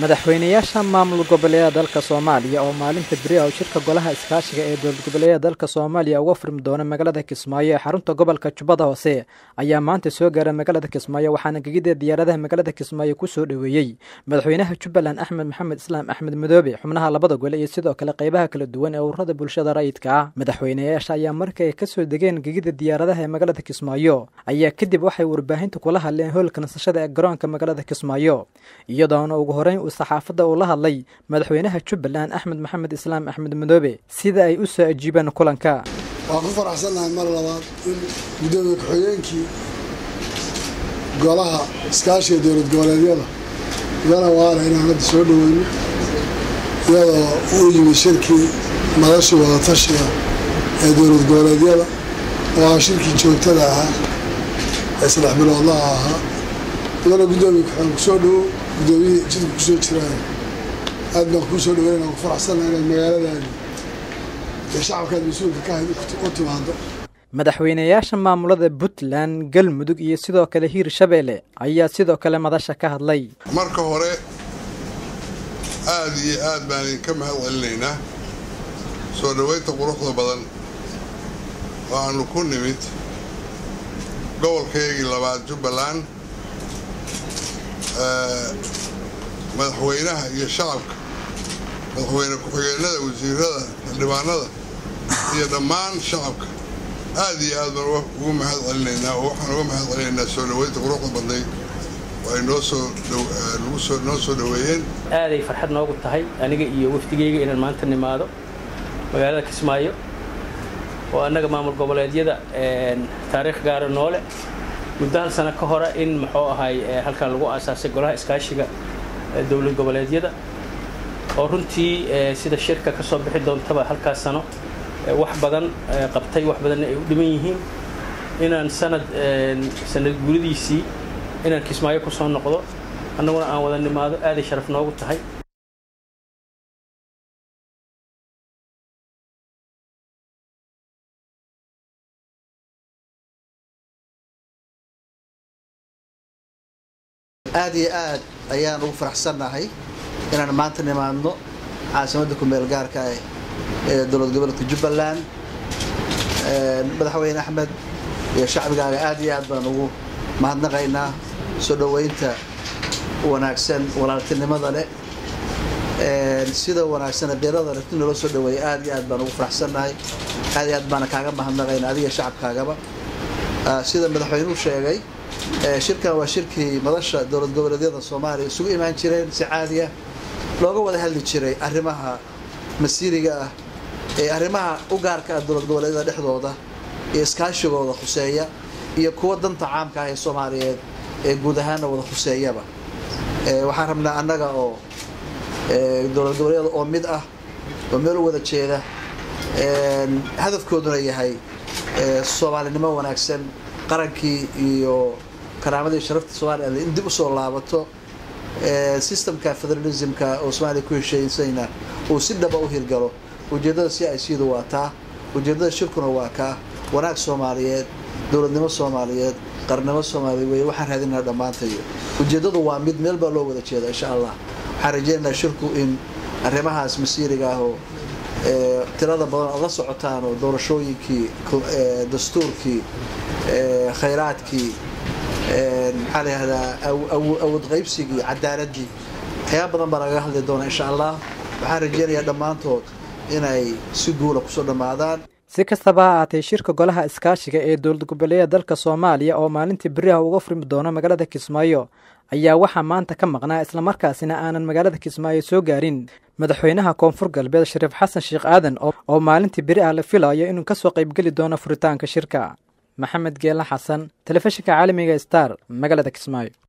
madaxweynayaasha maamul goboleeda dalka soomaaliya oo maalinta beri ah shirka golaha iskaashiga ee dowlad goboleedyada dalka soomaaliya uga furmi doona magaalada kismaayo ee xarunta gobolka jubbada hoose ayaa maanta soo gaaray magaalada kismaayo waxaana gegida diyaaradaha magaalada kismaayo ku soo dhoweeyey madaxweynaha jubbaland axmed maxamed islaam axmed madoobe xubnaha labada gole iyo sidoo kale qaybaha kala duwan ee ururada bulshada rayidka ah madaxweynayaasha ayaa markay kasoo degeen gegida diyaaradaha ee magaalada kismaayo ayaa kadib waxay warbaahinta kula hadleen hoolka nasashada ee garoonka magaalada kismaayo iyadoona ugu horeyn uu saxaafadda uu la hadlay madaxweynaha jubbaland axmed maxamed islaam axmed madoobe sida ay u soo ajiibeen kulanka waan ku faraxsannahay mar labaad in guddoomiye ku-xigeenkii golaha iskaashiga dowlad goboleedyada gala waala inaan hadda soo dhoweyno iyadoo uu yimi shirkii madashii wadatashiga ee dowlad goboleedyada oo ah shirkii joogtada ahaa ee saddex biloodlaha ahaa idana guddoomiye ku-xigeen kusoo dhowow guddoomiyihii jidka kusoo jiraayo aad baan kuu soo dhaweynana ku faraxsannahay inaad magaaladaadi ee shacabkaad mas-uulka ka hayd u timaado madaxweynayaasha maamulada puntland galmudug iyo sidoo kale hiir shabeelle ayaa sidoo kale madasha ka hadlay marka hore aada iyo aad baan idinka mahad celinaynaa soo dhoweynta quruxda badan oo aanu ku nimid gobolkaygii labaad jubbaland madaxweynaha iyo shacabka madaxweyne ku-xigeenada wasiirada xildhibaanada iyo dhammaan shacabka aad iyo aad baan ugu mahad celinaynaa oo waxaan uga mahad celinaynaa soo dhoweynta quruxda badnayd oo ay noo soo nagusoo noo soo dhoweeyeen aaday farxad noogu tahay aniga iyo wafdigeyga inaan maanta nimaado magaalada kismaayo oo annaga maamul goboleedyada taariikh gaara noole muddo hal sano ka hore in muxuu ahay halkan lagu aasaasay golaha iskaashiga dowlad goboleedyada oo runtii sida shirka ka soo bixi doontaba halkaas sano wax badan qabtay wax badanna ay u dhiman yihiin inaan sanad sanad guuradiisii inaan kismaayo ku soo noqdo annaguna aan wada nimaado aaday sharaf noogu tahay aad iyo aad ayaan ugu faraxsannahay inaan maanta nimaadno caasimadda kumeel gaarka ah ee dowlad goboleedka jubbaland madaxweyne axmed iyo shacbigaaga aad iyo aad baan ugu mahadnaqaynaa soo dhoweynta wanaagsan walaaltinimada leh sida wanaagsan qirada leh in loola soo dhoweeya aad iyo aad baan ugu faraxsannahay aad iyo aad baana kaaga mahadnaqaynaa adiga shacabkaagaba sida madaxweynuhu sheegay shirkan waa shirkii madasha dowlad goboleedyada soomaaliya isugu imaan jireen si caadiya looga wada hadli jiray arrimaha masiiriga ah ee arrimaha u gaarka ah dowlad goboleedyada dhexdooda iyo iskaashigooda khuseeya iyo kuwa danta caamka ah ee soomaaliyeed ee guud ahaanna wada khuseeyaba waxaan rabnaa annaga oo dowlad goboleedyada oo mid ah oo meel u wada jeeda hadafkooduna yahay soomaalinimo wanaagsan qarankii iyo karaamadii sharafta somalilan in dib usoo laabato systemka federalismka oo soomaaliya ku hesheeysayna uu si dhaba u hirgalo ujeeddada si ay siidu waa taa ujeeddada shirkuna waa kaa wanaag soomaaliyeed dowladnimo soomaaliyeed qarnimo soomaaliya wey waxaan raadinaa dhammaantayo ujeeddadu waa mid meel baa loo wada jeeda insha allah waxaan rajeynaynaa shirku in arrimahaas masiiriga ah oo tirada badan ood la socotaan oo doorashooyinkii dastuurkii khayraadkii maxaa la yihahdaa awood qaybsigii cadaaladii waxyaaba badan baa lagaga hadli doona insha allah waxaan rajeynayaa dhammaantood inay si guula kusoo dhammaadaan si kastaba ha ahaatee shirka golaha iskaashiga ee dowlad goboleedyada dalka soomaaliya oo maalintii beriha uga furmi doono magaalada kismaayo ayaa waxaa maanta ka maqnaa islamarkaasina aanan magaalada kismaayo soo gaarin madaxweynaha koonfur galbeed shariif xasan sheekh aadan oo maalintii beri ah la filayo inuu kasoo qaybgeli doono furitaanka shirka maxamed geela xasan telefishinka caalamiga star magaalada kismaayo